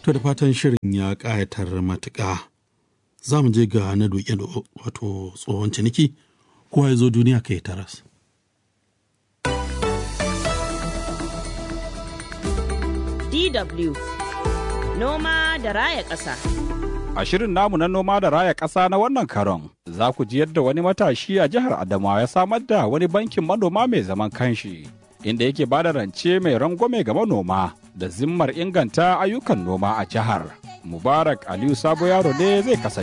To da fatan shirin ya ƙayatar matuƙa. Za mu je ga na doke da wato tsohon ciniki kowa ya zo duniya kai taras. DW Noma da Raya Ƙasa. A shirin namu na noma da raya ƙasa na wannan karon, za ku ji yadda wani matashi a jihar Adamawa ya samar da wani bankin manoma mai zaman kanshi, inda yake ba da rance mai rangwame ga manoma da zimmar inganta ayyukan noma a jihar. Mubarak Aliyu Sabo Yaro ne zai kasance.